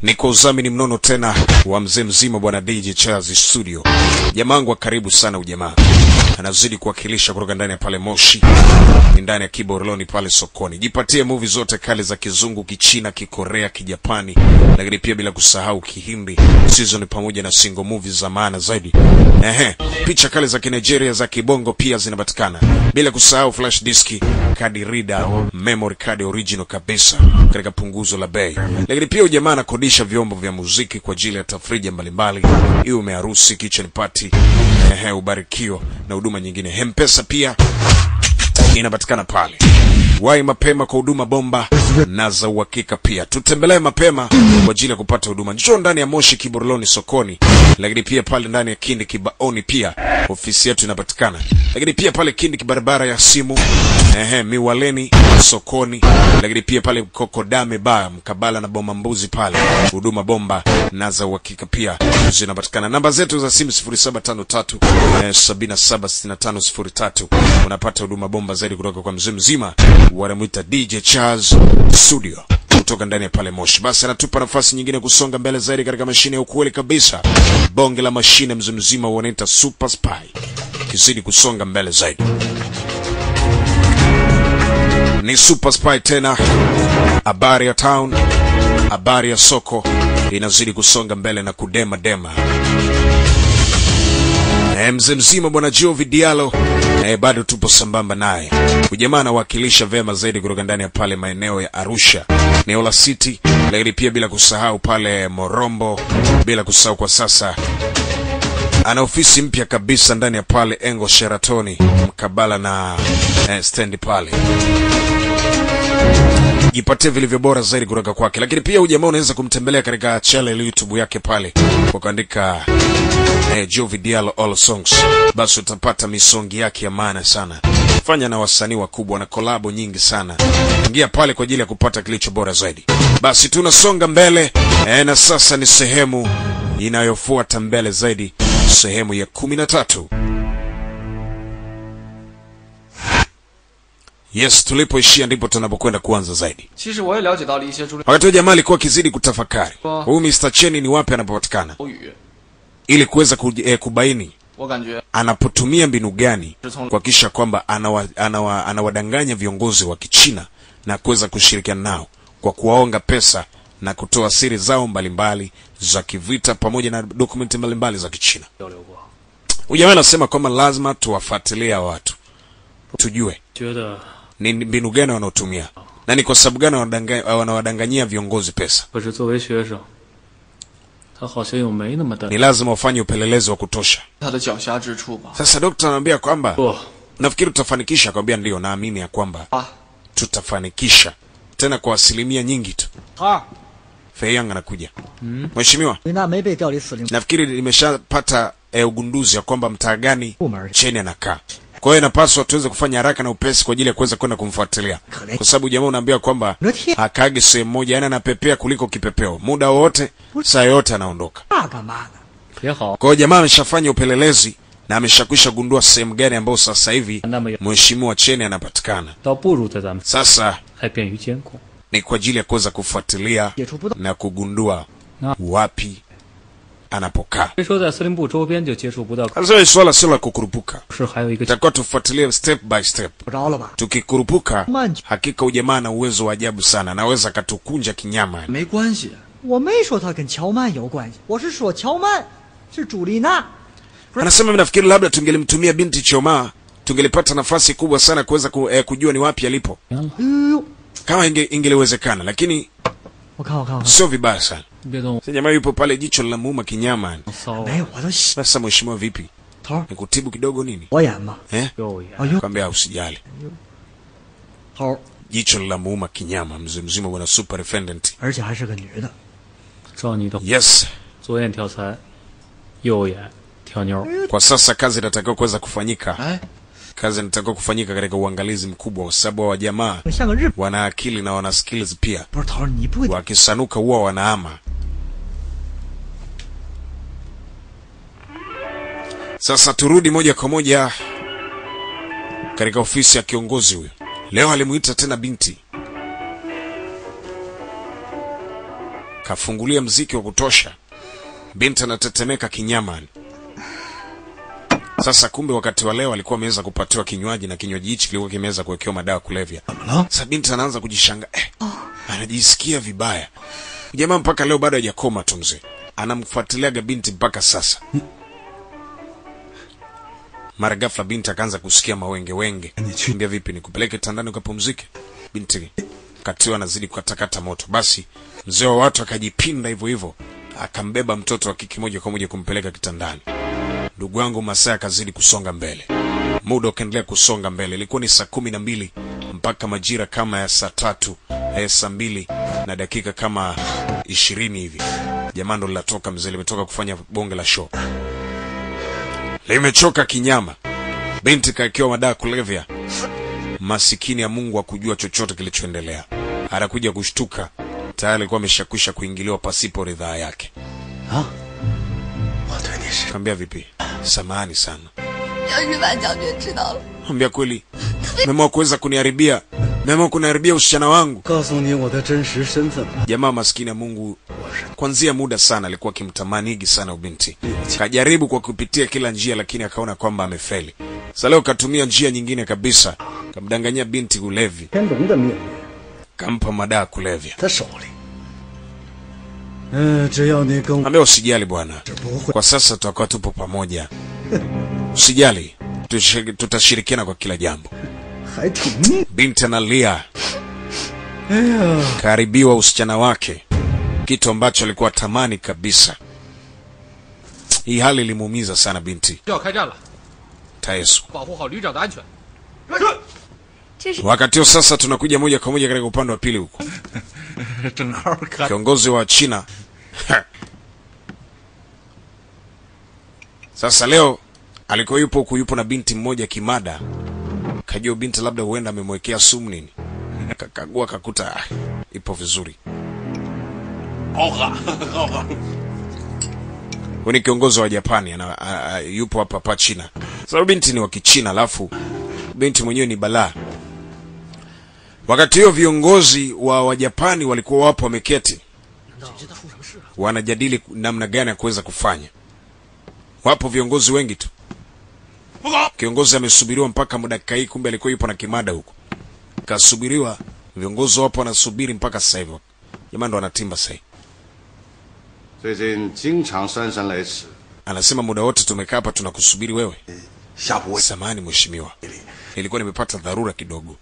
ni kwa udhamini mnono tena wa mzee mzima bwana DJ Charles Studio. Jamangu wa karibu sana ujamaa, anazidi kuwakilisha kutoka ndani ya pale Moshi, ni ndani ya Kiboroloni pale sokoni. Jipatie movie zote kali za Kizungu, Kichina, Kikorea, Kijapani, lakini pia bila kusahau Kihindi season pamoja na single movies za maana zaidi. Ehe, picha kali za Kinigeria za Kibongo pia zinapatikana, bila kusahau flash disk, card reader, memory card original kabisa katika punguzo la bei. Lakini pia ujamaa anakodisha vyombo vya muziki kwa ajili ya tafrija mbalimbali, iwe umeharusi, kitchen party, ehe, ubarikio na huduma nyingine. Hempesa pia inapatikana pale. Wai mapema kwa huduma bomba na za uhakika pia. Tutembelee mapema kwa ajili ya kupata huduma. Njoo ndani ya Moshi Kiboroloni sokoni, lakini pia pale ndani ya Kindi Kibaoni pia ofisi yetu inapatikana, lakini pia pale Kindi barabara ya simu ehe, Miwaleni sokoni, lakini pia pale Kokodame ba mkabala na Boma Mbuzi pale huduma bomba na za uhakika pia zinapatikana. Namba zetu za simu 0753 eh, 776503 unapata huduma bomba zaidi kutoka kwa mzee mzima wanamwita DJ Charles Studio kutoka ndani ya pale Moshi. Basi anatupa nafasi nyingine kusonga mbele zaidi katika mashine ya ukweli kabisa, bonge la mashine mzee mzima wanaita Super Spy, kizidi kusonga mbele zaidi ni Super Spy tena. Habari ya town, habari ya soko inazidi kusonga mbele na kudema dema. E, mzee mzima bwana Jovi Diallo e, bado tupo sambamba naye. Ujamaa anawakilisha vema zaidi kutoka ndani ya pale maeneo ya Arusha, eneo la City, lakini pia bila kusahau pale Morombo, bila kusahau kwa sasa ana ofisi mpya kabisa ndani ya pale Engo Sheratoni mkabala na eh, stendi pale. Jipatie vilivyo bora zaidi kutoka kwake, lakini pia ujamaa unaweza kumtembelea katika channel YouTube yake pale kwa kuandika eh, Jovi Diallo All Songs, basi utapata misongi yake ya maana sana. Fanya na wasanii wakubwa na kolabo nyingi sana, ingia pale kwa ajili ya kupata kilicho bora zaidi. Basi tunasonga mbele eh, na sasa ni sehemu inayofuata mbele zaidi, sehemu ya kumi na tatu. Yes, tulipoishia ndipo tunapokwenda kuanza zaidi. 其实我也了解到了一些朱丽 Wakati huo jamaa alikuwa akizidi kutafakari Oh. huyu Mr. Cheni ni wapi anapopatikana, 口语， ili kuweza ku, eh, kubaini 我感觉 anapotumia mbinu gani 是从 kuhakikisha kwamba anawa, anawa, anawadanganya viongozi wa Kichina na kuweza kushirikiana nao kwa kuwaonga pesa na kutoa siri zao mbalimbali za kivita pamoja na dokumenti mbalimbali za Kichina. 交流过， Huyu jamaa anasema kwamba lazima tuwafuatilie hawa watu, tujue 觉得 ni mbinu gani wanaotumia na ni kwa sababu gani wanawadanga- wanawadanganyia viongozi pesa. 可是作为学生，他好像又没那么的 Ni lazima wafanye upelelezi wa kutosha. 他的狡黠之处吧？ Sasa dokta anaambia kwamba 不 nafikiri tutafanikisha. Akamwambia ndio, naamini ya kwamba 啊， tutafanikisha tena kwa asilimia nyingi tu. 二， Feiyang anakuja. Mheshimiwa, 维纳没被调离司令 nafikiri nimeshapata eh, ugunduzi ya kwamba mtaa gani 部门， Cheni anakaa. Kwa hiyo inapaswa tuweze kufanya haraka na upesi kwa ajili ya kuweza kwenda kumfuatilia, kwa sababu jamaa unaambia kwamba Unatia- akaage sehemu moja, yani anapepea kuliko kipepeo, muda wowote, saa yoyote anaondoka. 那干嘛呢？ 也好， Kwa hiyo jamaa ameshafanya upelelezi na ameshakwisha gundua sehemu gani ambayo sasa hivi 那么也 mheshimiwa Cheni anapatikana. 倒不如在咱们 Sasa 还便于监控。 ni kwa ajili ya kuweza kufuatilia 解除不到， na kugundua Na- wapi anapokaa. 虽说在司令部周边就接触不到， Sasa hili swala sio la kukurupuka, 是还有一个 itakuwa tufuatilie step by step. 不着了吧？ Tukikurupuka Manji. hakika ujamaa na uwezo wa ajabu sana, anaweza akatukunja kinyama. 没关系， 我没说他跟乔曼有关系，我是说乔曼是朱丽娜。 Anasema mimi nafikiri labda tungelimtumia binti Choma, tungelipata nafasi kubwa sana kuweza ku, eh, kujua ni wapi alipo 行了， 哎呦呦， kama inge, ingeliwezekana, lakini 我看我看我看， sio vibaya sana. 你别动我 Sasa jamaa yupo pale, jicho linamuuma kinyama. 骚没有，我都洗 Sasa mheshimiwa, vipi, 头儿， nikutibu kidogo nini 我演嘛， eh? 右眼哎呦， Kwambia usijali, 头儿， jicho linamuuma kinyama, mzee mzima, bwana superintendent. 而且还是个女的。 照你的 Yes, 左眼挑财，右眼挑妞。 kwa sasa kazi inatakiwa kuweza kufanyika 哎， kazi inatakiwa kufanyika katika uangalizi mkubwa, kwa sababu wa jamaa 像个日本， wana akili na wana skills pia. 不是头儿，你不会 Wakisanuka huwa wanaama. Sasa turudi moja kwa moja katika ofisi ya kiongozi huyo. Leo alimuita tena binti kafungulia mziki wa kutosha, binti anatetemeka kinyama. Sasa kumbe wakati wa leo alikuwa ameweza kupatiwa kinywaji na kinywaji hichi kilikuwa kimeweza kuwekewa madawa ya kulevya. Sasa binti anaanza kujishanga eh, anajisikia vibaya. Jamaa mpaka leo bado hajakoma tu mzee, anamfuatiliaga binti mpaka sasa. Mara ghafla binti akaanza kusikia mawenge wenge. Mbia vipi, nikupeleke tandani ukapumzike? Binti katiwa anazidi kukatakata moto. Basi mzee wa watu akajipinda hivyo hivyo, akambeba mtoto wa kike moja kwa moja kumpeleka kitandani. Ndugu wangu Masai akazidi kusonga mbele, muda ukaendelea kusonga mbele. Ilikuwa ni saa kumi na mbili mpaka majira kama ya saa tatu ya saa mbili na dakika kama ishirini hivi. Jamaa ndo linatoka mzee, limetoka kufanya bonge la show, limechoka kinyama. Binti kaekewa madawa kulevya, masikini ya Mungu akujua chochote kilichoendelea. Anakuja kushtuka, tayari alikuwa ameshakwisha kuingiliwa pasipo ridhaa yake. 我对你是 Kaambia vipi, samahani sana. 要是万将军知道了， Ambia kweli, meamua kuweza kuniharibia, meamua kuniharibia usichana wangu. 告诉你我的真实身份吧。 Jamaa maskini ya Mungu kwanzia muda sana alikuwa akimtamanigi sana ubinti, kajaribu kwa kupitia kila njia, lakini akaona kwamba amefeli. Sasa leo katumia njia nyingine kabisa, kamdanganyia binti ulevi, 天龙的命运 kampa madawa kulevya. 在手里。嗯、只要你跟我 Ambia usijali bwana, 是不会 kwa sasa tutakuwa tupo pamoja, usijali, tushi- tutashirikiana kwa kila jambo. 还挺。 Binti analia, 哎呀， karibiwa usichana wake, kitu ambacho alikuwa tamani kabisa. Hii hali ilimuumiza sana binti 要开战了， Taesu. 保护好旅长的安全。 Wakati huo sasa tunakuja moja kwa moja katika upande wa pili huko. 正好看 Kiongozi wa China sasa leo alikuwa yupo huku, yupo na binti mmoja kimada, kajua binti labda huenda amemwekea sumu nini, kakagua kakuta ah, ipo vizuri. 好喝，好喝。 Huyu ni kiongozi wa Japani ana, a, a, yupo hapa hapa China. Sababu binti ni wa Kichina, alafu binti mwenyewe ni balaa. Wakati huo viongozi wa Wajapani walikuwa wapo wameketi, wanajadili namna gani ya kuweza kufanya. Wapo viongozi wengi tu. Kiongozi amesubiriwa mpaka dakika hii, kumbe alikuwa yupo na kimada huko, kasubiriwa. Viongozi wapo wanasubiri mpaka sasa hivi, jamaa ndo anatimba sasa hivi. 最近经常姗姗来迟， Anasema muda wote tumekaa hapa tunakusubiri wewe. 下不为 Samahani mheshimiwa, nilikuwa nimepata dharura kidogo.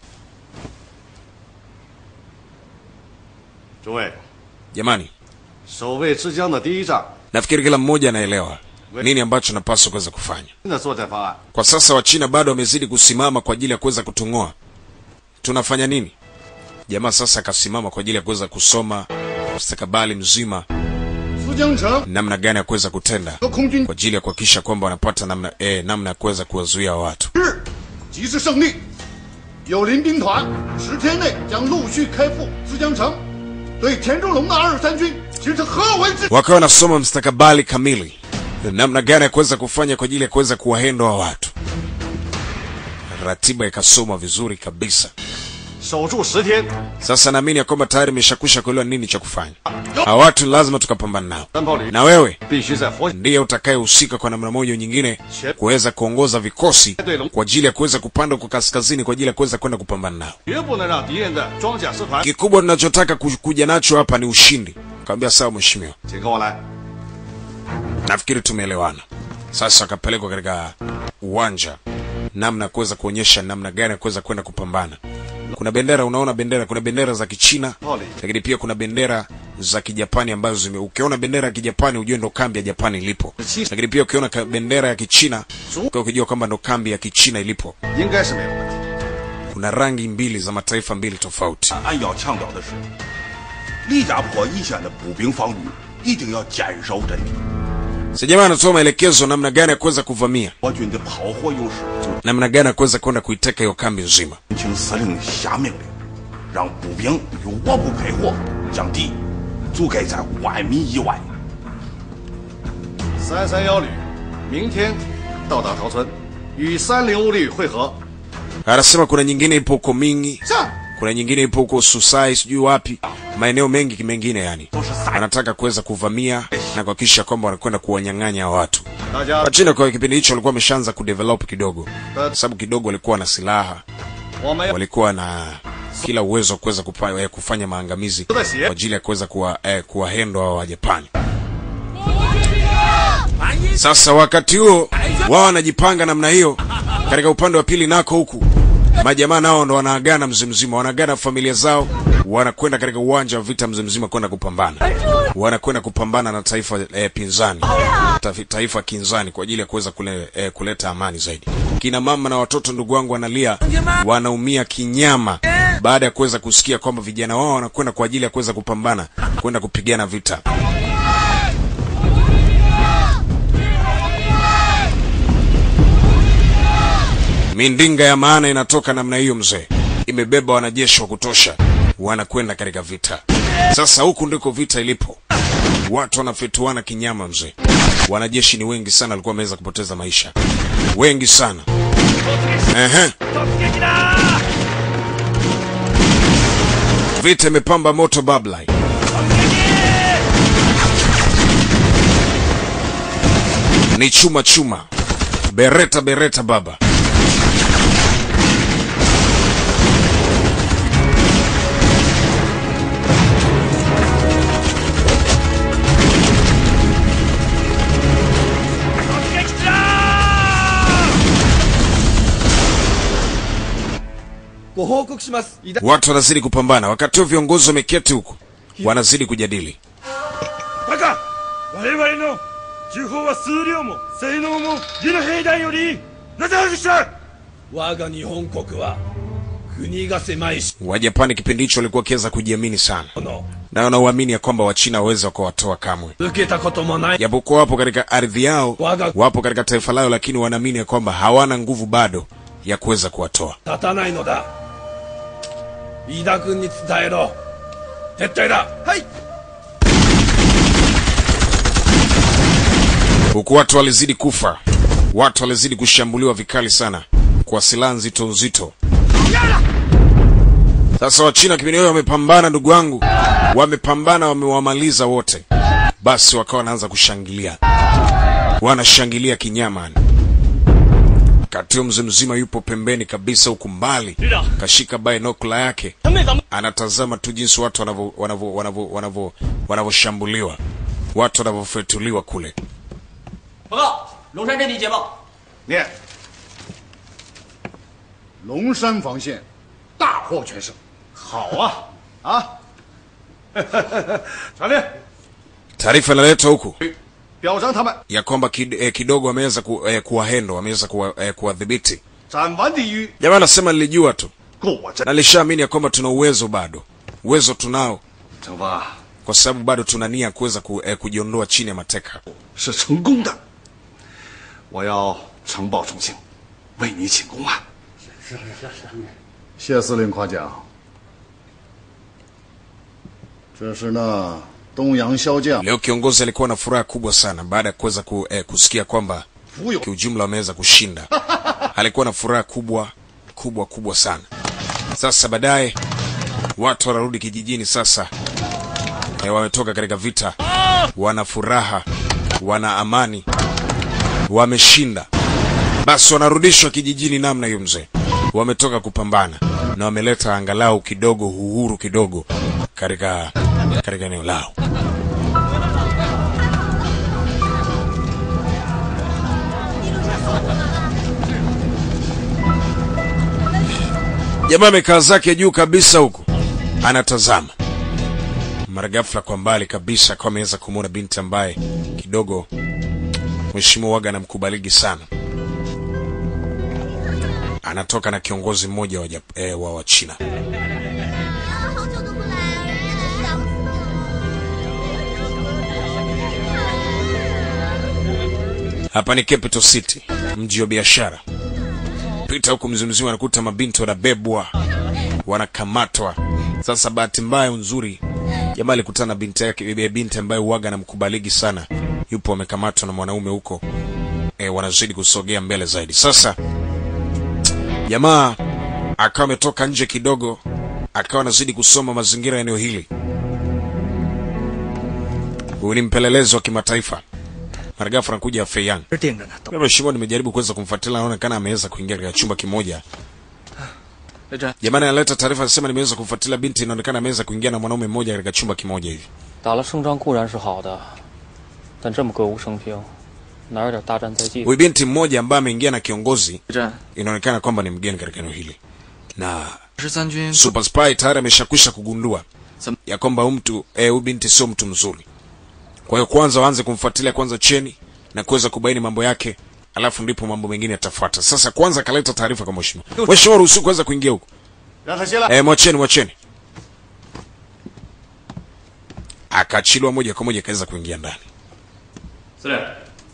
诸位， Jamani, 守卫之江的第一仗， nafikiri kila mmoja anaelewa nini ambacho napaswa kuweza kufanya. 新的作战方案 Kwa sasa Wachina bado wamezidi kusimama kwa ajili ya kuweza kutung'oa. Tunafanya nini? Jamaa sasa akasimama kwa ajili ya kuweza kusoma mustakabali mzima, 淄江城 namna gani ya kuweza kutenda 和空军 kwa ajili ya kuhakikisha kwamba wanapata namna eh, namna ya kuweza kuwazuia watu. 日即是胜利。友邻兵团十天内将陆续开赴淄江城，对田中龙的二三军形成合围之。 wakawa wanasoma mstakabali kamili, namna gani ya kuweza kufanya kwa ajili ya kuweza kuwahenda wa watu. Ratiba ikasomwa vizuri kabisa. 守住十天， Sasa naamini ya kwamba tayari imeshakwisha kuelewa nini cha kufanya. Hawa watu lazima tukapambana nao, 三炮旅 na wewe 必须在活 ndiye utakayehusika kwa namna moja au nyingine kuweza kuongoza vikosi kwa ajili ya kuweza kupanda huko kaskazini kwa ajili ya kuweza kwenda kupambana nao. 绝不能让敌人的装甲师团。 Kikubwa tunachotaka ku- kuja nacho hapa ni ushindi. Kaambia sawa mheshimiwa, 请跟我来。 nafikiri tumeelewana. Sasa akapelekwa katika uwanja, namna ya kuweza kuonyesha namna gani ya kuweza kwenda kupambana. Kuna bendera, unaona bendera, kuna bendera za Kichina, lakini pia kuna bendera za Kijapani ambazo zime, ukiona bendera ya Kijapani ujue ndo kambi ya Japani ilipo, lakini pia ukiona ka- bendera ya Kichina kwa ukijua kwamba ndo kambi ya Kichina ilipo. 应该是没有问题。 Kuna rangi mbili za mataifa mbili tofauti. 俺要强调的是，李家坡一线的步兵防御一定要坚守阵地。 Sasa jamaa anatoa maelekezo namna gani ya kuweza kuvamia, 我军的炮火优势，就 namna gani ya kuweza kwenda kuiteka hiyo kambi nzima. 请司令下命令，让步兵与我部配合，将敌阻盖在万米以外。 三三幺旅明天到达桃村，与三零五旅会合。 Anasema kuna nyingine ipo huko Mingi, 上。 kuna nyingine ipo huko Susai, sijui wapi, maeneo mengi mengine, yani wanataka kuweza kuvamia na kuhakikisha kwamba wanakwenda kuwanyang'anya watu. 大家 Wachina kwa kipindi hicho walikuwa wameshaanza kudevelop kidogo, kwa sababu kidogo walikuwa na silaha, 我们要 walikuwa na kila uwezo wa kuweza kupa- eh, kufanya maangamizi kwa ajili ya kuweza kuwa eh, kuwahendo hao wa Japani. Sasa wakati huo wao wanajipanga namna hiyo, katika upande wa pili nako huku majamaa nao ndo wanaagana mzee mzima, wanaagana familia zao, wanakwenda katika uwanja wa vita mzee mzima kwenda kupambana, wanakwenda kupambana na taifa eh, pinzani Tafi- taifa kinzani kwa ajili ya kuweza kule, eh, kuleta amani zaidi. Kina mama na watoto, ndugu wangu, wanalia, wanaumia kinyama baada ya kuweza kusikia kwamba vijana wao wanakwenda kwa ajili ya kuweza kupambana, kwenda kupigana vita. Mindinga ya maana inatoka namna hiyo mzee, imebeba wanajeshi wa kutosha, wanakwenda katika vita. Sasa huku ndiko vita ilipo, watu wanafituana kinyama mzee. Wanajeshi ni wengi sana, walikuwa wameweza kupoteza maisha, wengi sana. Ehe. Vita imepamba moto Bablai. Ni chuma chuma, bereta bereta baba. Watu wanazidi kupambana, wakati huo viongozi wameketi huku wanazidi kujadili. バカ我々の銃砲は数量も性能も義の兵団よりいいなぜ外した我が日本国は国が狭いし Wajapani kipindi hicho walikuwa wakiweza kujiamini sana の na wanauamini ya kwamba Wachina hawawezi wakawatoa kamwe, 受けたこともない japokuwa wapo katika ardhi yao, wapo katika taifa lao, lakini wanaamini ya kwamba hawana nguvu bado ya kuweza kuwatoa. 立たないのだ飯田君に伝えろ撤退だはい huku watu walizidi kufa, watu walizidi kushambuliwa vikali sana kwa silaha nzito nzito. Sasa Wachina kipindi hiyo wamepambana, ndugu wangu, wamepambana, wamewamaliza wote. Basi wakawa wanaanza kushangilia, wanashangilia kinyama. Katio mzee mzima yupo pembeni kabisa, huku mbali kashika binokula yake, anatazama tu jinsi watu wanavyo- wanavyo- wanavyo- wanavyo- wanavyoshambuliwa, watu wanavyofetuliwa kule. 报告，龙山阵地捷报， 念。龙山防线大获全胜，好啊啊！ 传令， Taarifa inaletwa huku 表彰他们 ya kwamba kid, eh, kidogo wameweza ku, eh, kuwahendo wameweza kuwa, eh, kuwadhibiti. 斩完地狱， Jamaa anasema nilijua tu 果真 na nilishaamini ya kwamba tuna uwezo bado, uwezo tunao, 惩罚 kwa sababu bado tuna nia ya kuweza ku, eh, kujiondoa chini ya mateka. 是成功的。我要承报重庆，为你请功啊！ 谢司令夸奖。这是那东洋骁将 Leo kiongozi alikuwa na furaha kubwa sana baada ya kuweza ku, eh, kusikia kwamba 福有 kiujumla wameweza kushinda. Alikuwa na furaha kubwa kubwa kubwa sana. Sasa baadaye watu wanarudi kijijini sasa, e, wametoka katika vita, wana furaha, wana amani, wameshinda. Basi wanarudishwa kijijini namna hiyo, mzee, wametoka kupambana na wameleta angalau kidogo uhuru kidogo katika katika eneo lao. Jamaa amekaa zake juu kabisa huku anatazama. Mara ghafla kwa mbali kabisa akawa ameweza kumwona binti ambaye kidogo mheshimiwa waga anamkubaligi sana. Anatoka na kiongozi mmoja wa, Jap- eh, wa Wachina. 好久都不来，真的是想死。 Hapa ni Capital City, mji wa biashara. Pita huku mzimzima, anakuta mabinti wanabebwa, wanakamatwa. Sasa bahati mbaya nzuri, jamaa alikutana na binti yake, binti ambaye uwaga anamkubaligi sana, yupo amekamatwa na mwanaume huko. E, wanazidi kusogea mbele zaidi. Sasa jamaa akawa ametoka nje kidogo, akawa anazidi kusoma mazingira ya eneo hili. Huyu ni mpelelezi wa kimataifa. Mara ghafla anakuja Fei Yang. 这盯着呢，都 Mimi Mheshimiwa, nimejaribu kuweza kumfuatilia, anaonekana ameweza kuingia katika chumba kimoja. 雷震， Jamani analeta taarifa anasema nimeweza kumfuatilia binti, inaonekana ameweza kuingia na mwanaume mmoja katika chumba kimoja hivi. 打了胜仗固然是好的，但这么歌舞升平，哪有点大战在即？ Huyu binti mmoja ambaye ameingia na kiongozi, 雷震， inaonekana kwamba ni mgeni katika eneo hili, na 十三军 Super Spy tayari ameshakwisha kugundua Sam- ya kwamba huyu mtu eh, huyu binti sio mtu mzuri. Kwa hiyo kwanza waanze kumfuatilia kwanza cheni na kuweza kubaini mambo yake, alafu ndipo mambo mengine yatafuata. Sasa kwanza akaleta taarifa kwa mheshimiwa. Mheshimiwa, ruhusu kuweza kuingia huko. 让他进来。 Eh, mwacheni mwacheni. Akaachiliwa moja kwa moja akaweza kuingia ndani. 司令，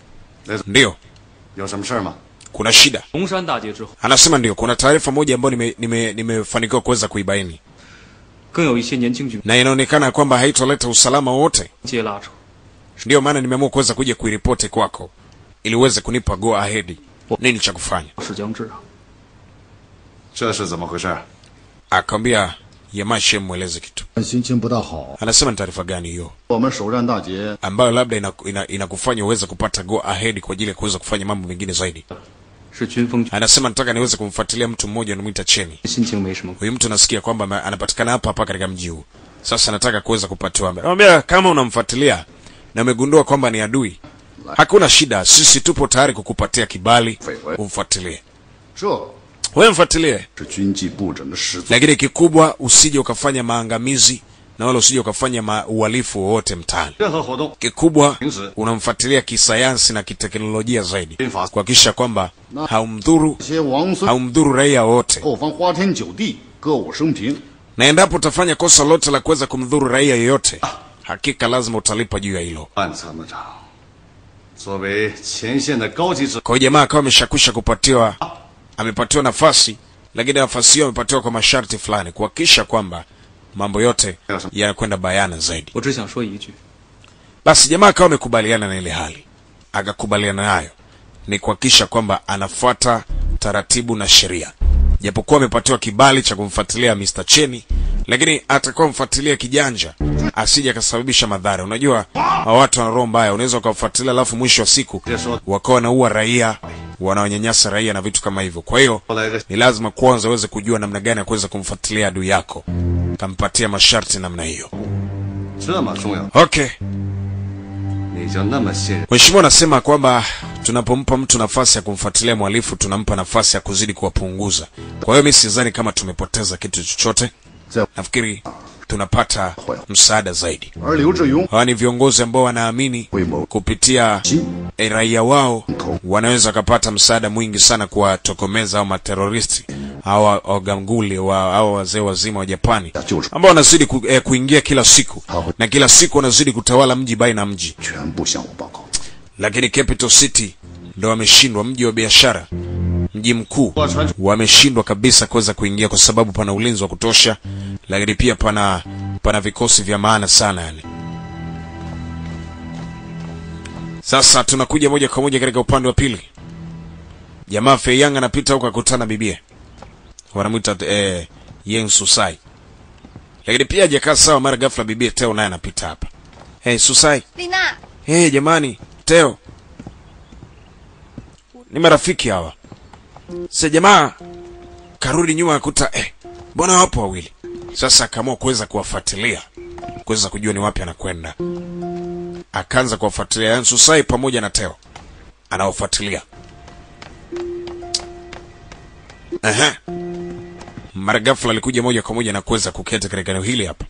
Ndio, 有什么事儿吗？ kuna shida. 龙山大捷之后， Anasema ndio, kuna taarifa moja ambayo nime, nime, nimefanikiwa kuweza kuibaini 更有一些年轻军 na inaonekana kwamba haitoleta usalama wowote. 接拉扯， Ndio maana nimeamua kuweza kuja kuiripoti kwako ili uweze kunipa go ahead, nini cha kufanya. 是将至啊！ 这是怎么回事？ Akamwambia Yamashe mweleze kitu. 心情不大好。 Anasema ni taarifa gani hiyo 我们首战大捷， ambayo labda inakufanya ina, inakufanya uweze kupata go ahead kwa ajili ya kuweza kufanya mambo mengine zaidi? 是军风军， Anasema nataka niweze kumfuatilia mtu mmoja anamwita Cheni. 心情没什么。 Huyu mtu nasikia kwamba ame- anapatikana hapa hapa katika mji huu. Sasa nataka kuweza kupatiwa. Anamwambia kama unamfuatilia na umegundua kwamba ni adui, hakuna shida, sisi tupo tayari kukupatia kibali umfuatilie. 这 Wewe mfuatilie, 是军纪不整的始祖。 lakini kikubwa usije ukafanya maangamizi na wala usije ukafanya ma uhalifu wowote mtaani. 任何活动 Kikubwa 平时 unamfuatilia kisayansi na kiteknolojia zaidi, kuhakikisha kwamba haumdhuru 这些王孙 haumdhuru raia wote, 后方花天酒地，歌舞升平。 na endapo utafanya kosa lote la kuweza kumdhuru raia yoyote, hakika lazima utalipa juu ya hilo. 暗参谋长，作为前线的高级指 Kwa hiyo jamaa akawa ameshakwisha kupatiwa, amepatiwa nafasi, lakini nafasi hiyo amepatiwa kwa masharti fulani, kuhakikisha kwamba mambo yote yanakwenda bayana zaidi. 我只想说一句， Basi jamaa akawa amekubaliana na ile hali, akakubaliana nayo ni kuhakikisha kwamba anafuata taratibu na sheria, japokuwa amepatiwa kibali cha kumfuatilia Mr. Cheni, lakini atakuwa mfuatilia kijanja, asije akasababisha madhara. Unajua hawa watu wana roho mbaya, unaweza ukawafuatilia alafu mwisho wa siku wakawa wanaua raia, wanawanyanyasa raia na vitu kama hivyo. Kwa hiyo ni lazima kwanza uweze kujua namna gani ya kuweza kumfuatilia adui yako, kampatia masharti namna hiyo. 这么重要， Okay. 你就那么信任？ Mheshimiwa anasema kwamba tunapompa mtu nafasi ya kumfuatilia mhalifu tunampa nafasi ya kuzidi kuwapunguza. Kwa hiyo mimi sidhani kama tumepoteza kitu chochote, 在 nafikiri tunapata msaada zaidi. 而刘志勇 Hawa ni viongozi ambao wanaamini kupitia eh, raia wao wanaweza wakapata msaada mwingi sana kuwatokomeza au materoristi hawa waganguli wa hawa wazee wazima wa Japani ambao wanazidi ku, eh, kuingia kila siku na kila siku wanazidi kutawala mji baina ya mji 全部向我报告。 lakini Capital City ndo wameshindwa, mji wa biashara, mji mkuu, wameshindwa kabisa kuweza kuingia kwa sababu pana ulinzi wa kutosha, lakini pia pana pana vikosi vya maana sana yani. Sasa tunakuja moja kwa moja katika upande wa pili. Jamaa Fei Yang anapita huko akutana bibie, wanamwita eh, Yeng Susai, lakini pia hajakaa sawa. Mara ghafla bibie Teo naye anapita hapa. Hey Susai, 丽娜， Hey, jamani, Teo, ni marafiki hawa. Sasa jamaa karudi nyuma akuta eh, mbona wapo wawili? Sasa akaamua kuweza kuwafuatilia, kuweza kujua ni wapi anakwenda. Akaanza kuwafuatilia yani Susai pamoja na Teo, anawafuatilia. Aha. Mara ghafla alikuja moja kwa moja na kuweza kuketi katika eneo hili hapa.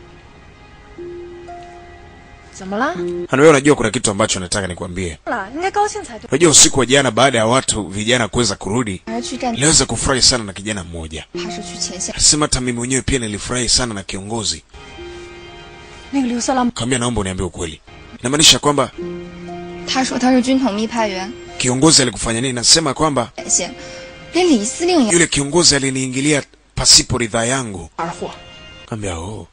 怎么了？ Na wewe unajua kuna kitu ambacho nataka nikwambie. 了，应该高兴才对。 Unajua usiku wa jana baada ya watu vijana kuweza kurudi, 还是去战场， niliweza kufurahi sana na kijana mmoja. 还是去前线？ Alisema hata mimi mwenyewe pia nilifurahi sana na kiongozi. 那个刘色狼， Kaambia naomba uniambie ukweli. Inamaanisha kwamba 他说他是军统密派员， kiongozi alikufanya nini? Nasema kwamba 前线，连李司令也 yule kiongozi aliniingilia pasipo ridhaa yangu. 二货。 Kaambia oh.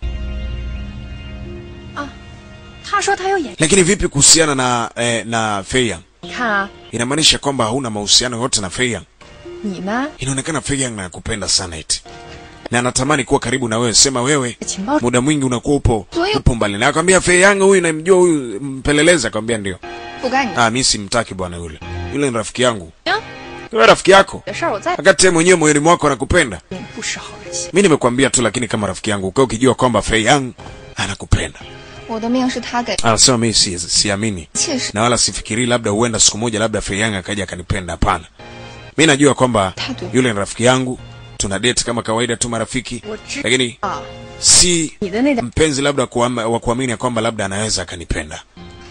他说他有眼， Lakini vipi kuhusiana na eh, na Feiyang? 你看啊， Inamaanisha kwamba hauna mahusiano yote na Feiyang. 你呢？ Inaonekana Feiyang anakupenda sana eti. na anatamani kuwa karibu na wewe. Sema wewe 情报 muda mwingi unakuwa upo Kwa hiyo- upo mbali, na akwambia Fei Yang huyu namjua huyu mpelelezi, akwambia ndio. 不该你 Ah, mimi simtaki bwana yule, yule ni rafiki yangu. Ya? Wewe rafiki yako, 的事儿，我再 wakati yeye mwenyewe moyoni mwako anakupenda. 你不识好人心。 Mimi nimekwambia tu, lakini kama rafiki yangu ukawa ukijua kwamba Fei Yang anakupenda. 我的命是他给， Anasema mimi si siamini 切实 na wala sifikirii labda huenda siku moja labda Fei Yang akaja akanipenda. Hapana, mi najua kwamba Tatu. yule ni rafiki yangu, tuna date kama kawaida tu marafiki, 我知 lakini 道 si 你的那点 mpenzi labda kuama- wa kuamini ya kwamba labda anaweza akanipenda.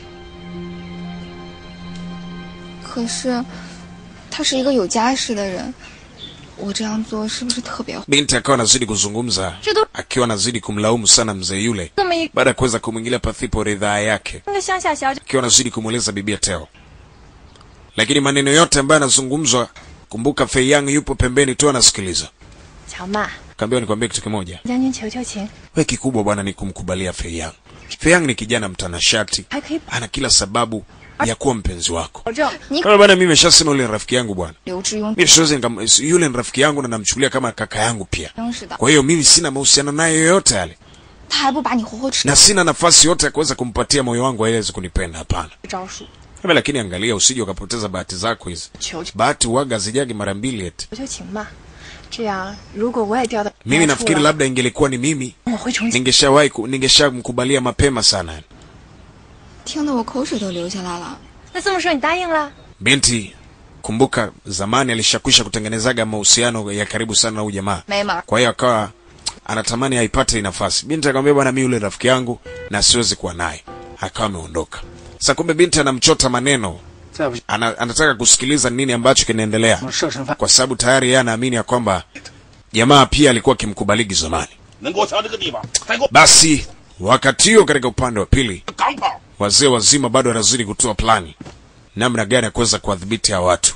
可是，他是一个有家室的人，我这样做是不是特别坏？ Binti akawa anazidi kuzungumza, 这都 akiwa anazidi kumlaumu sana mzee yule 这么一 baada ya kuweza kumwingilia pasipo ridhaa yake, 个乡下小姐， akiwa anazidi kumweleza bibia Teo, lakini maneno yote ambayo yanazungumzwa, kumbuka Fei Yang yupo pembeni tu anasikiliza. 乔曼， Kaambiwa nikwambie kitu kimoja, 将军求求情， we kikubwa bwana ni kumkubalia Fei Yang. Fei Yang ni kijana mtanashati, 还可以 ana kila sababu ya kuwa mpenzi wako. 保证你 Kama bwana, mimi nimeshasema yule ni rafiki yangu bwana, 刘志庸 mimi siwezi nikam- yule ni rafiki yangu na namchukulia kama kaka yangu pia. 真是的， Kwa hiyo mimi sina mahusiano naye yoyote yale, 他还不把你活活吃 na sina nafasi yote ya kuweza kumpatia moyo wangu ili aweze kunipenda. Hapana. 招数， Kama lakini angalia, usije ukapoteza bahati zako hizi. 求求 Bahati uwaga zijagi mara mbili eti. 求求情吧。这样，如果我也掉到 Mimi 该处 nafikiri 了 labda ingelikuwa ni mimi 我会重新。 ningeshawahi ku- ningeshamkubalia mapema sana. 听得我口水都流下来了。那这么说，你答应了？ Binti, kumbuka zamani alishakwisha kutengenezaga mahusiano ya karibu sana na huyu jamaa. 没门儿。 Kwa hiyo akawa anatamani aipate hii nafasi. Binti akamwambia bwana, mimi yule rafiki yangu na siwezi kuwa naye. Akawa ameondoka. Sasa kumbe binti anamchota maneno. 再不 Ana, anataka kusikiliza nini ambacho kinaendelea. 设身犯， Kwa sababu tayari yeye anaamini ya kwamba jamaa pia alikuwa akimkubaliki zamani. 能给我瞧这个地方，再给我 Basi wakati huo katika upande wa pili 钢炮。 wazee wazima bado wanazidi kutoa plani namna gani ya kuweza kuwadhibiti hawa watu.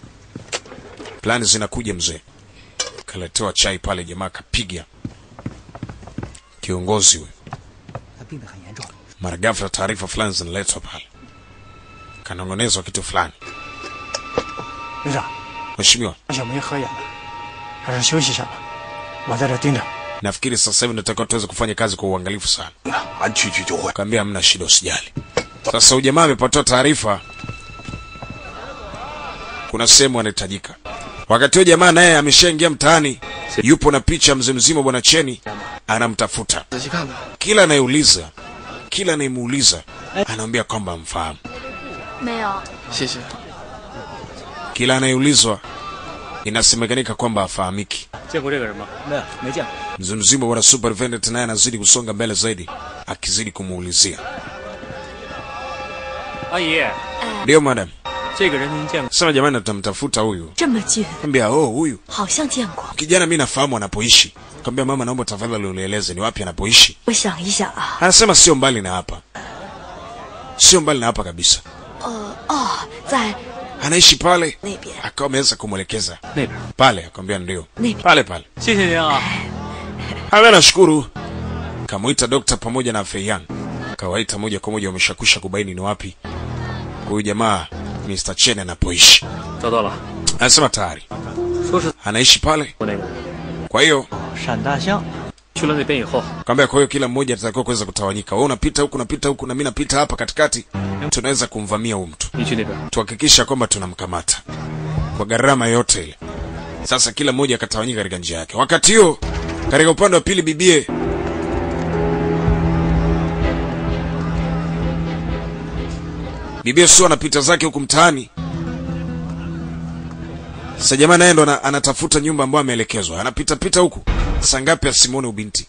Plani zinakuja mzee, kaletewa chai pale, jamaa kapiga kiongozi huyo. 他病得很严重。 Mara ghafla taarifa fulani zinaletwa pale, kanong'onezwa kitu fulani. 院长， Mheshimiwa, 小梅喝眼了，还是休息一下吧。我在这盯着。 nafikiri sasa hivi natakiwa tuweze kufanya kazi kwa uangalifu sana. 俺去去就会。 Kaambia hamna shida, usijali. Sasa ujamaa amepatiwa taarifa, kuna sehemu anahitajika. Wakati huo jamaa naye ameshaingia mtaani, yupo na picha mzee mzima bwana Cheni anamtafuta. 仔细看看。 Kila anayeuliza, kila anayemuuliza anaambia kwamba amfahamu. 没有。 谢谢。 Kila anayeulizwa inasemekanika kwamba hafahamiki. 见过这个人吗？ 没有，没见过。 Mzee mzima bwana Superintendent naye anazidi kusonga mbele zaidi, akizidi kumuulizia. 阿姨， Ndio madam, 这个人您见过？ sema jamani, tutamtafuta huyu. 这么近， Ambia oh, huyu 好像见过。 kijana mi nafahamu anapoishi. Kaambia mama, naomba tafadhali unieleze ni wapi anapoishi. 我想一想啊， Anasema sio mbali na hapa, sio mbali na hapa kabisa, 呃，哦，在 anaishi pale. 那边。 Akawa ameweza kumwelekeza 那边。 pale, akamwambia ndio 那边 pale pale. 谢谢您啊。 Ame nashukuru. Kamuita dokta pamoja na Feiyan, kawaita moja kwa moja, wameshakwisha kubaini ni wapi huyu jamaa Mr. Chen anapoishi. 找到了， Anasema tayari 说是 anaishi pale, 我那个 kwa hiyo 闪大象， 去了那边以后， Kaambia kwa hiyo kila mmoja atatakiwa kuweza kutawanyika. Wewe unapita huku, unapita huku na mimi napita hapa katikati. Tunaweza kumvamia huyu mtu. 你去那边。 Tuhakikisha kwamba tunamkamata kwa gharama yote ile. Sasa kila mmoja akatawanyika katika njia yake. Wakati huo katika upande wa pili bibie bibie sio anapita zake huku mtaani. Sasa jamaa naye ndo ana- anatafuta nyumba ambayo ameelekezwa. Anapita pita huku. Saa ngapi asimwone ubinti?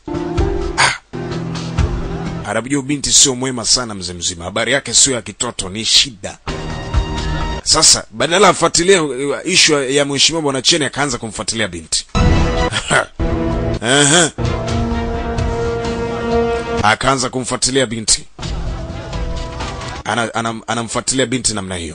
Anamjua ubinti sio mwema sana mzee mzima. Habari yake sio ya kitoto, ni shida. Sasa badala afuatilie uh, ishu ya mheshimiwa bwana Cheni akaanza kumfuatilia binti. Aha. Akaanza kumfuatilia binti. Ana, ana, anamfuatilia binti namna hiyo.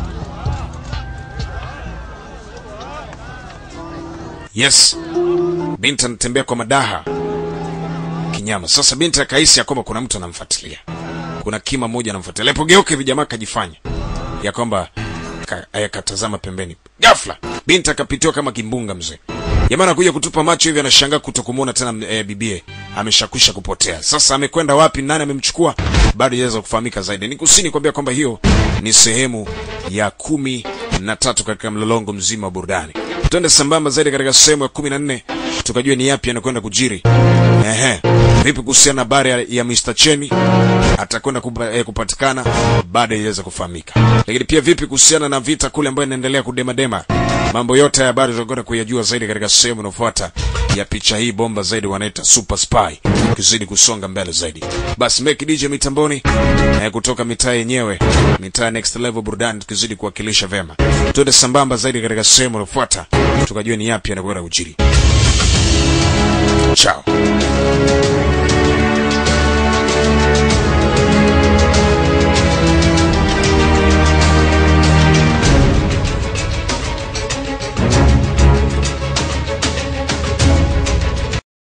Yes. Binti anatembea kwa madaha kinyama. Sasa binti akahisi ya kwamba kuna mtu anamfuatilia, kuna kima moja anamfuatilia. Alipogeuka hivi jamaa akajifanya ya kwamba ka- akatazama pembeni. Ghafla binti akapitiwa kama kimbunga mzee, Jamaa anakuja kutupa macho hivi, anashangaa kuto kumuona tena e, bibie ameshakwisha kupotea. Sasa amekwenda wapi? Nani amemchukua? Bado hajaweza kufahamika zaidi. Ni kusini kuambia kwamba hiyo ni sehemu ya kumi na tatu katika mlolongo mzima wa burudani. Twende sambamba zaidi katika sehemu ya kumi na nne tukajua ni yapi anakwenda kujiri. Ehe, vipi kuhusiana na habari ya, ya Mr. Cheni atakwenda kupa, eh, kupatikana baada iweze kufahamika, lakini pia vipi kuhusiana na vita kule ambayo inaendelea kudemadema. Mambo yote ya habari tutakwenda kuyajua zaidi katika sehemu inayofuata ya picha hii bomba zaidi, wanaita Super Spy, ukizidi kusonga mbele zaidi. Basi Make DJ mitamboni eh, kutoka mitaa yenyewe, mitaa next level burudani, tukizidi kuwakilisha vema. Tuende sambamba zaidi katika sehemu inayofuata tukajua ni yapi yanakwenda kujiri. Ciao.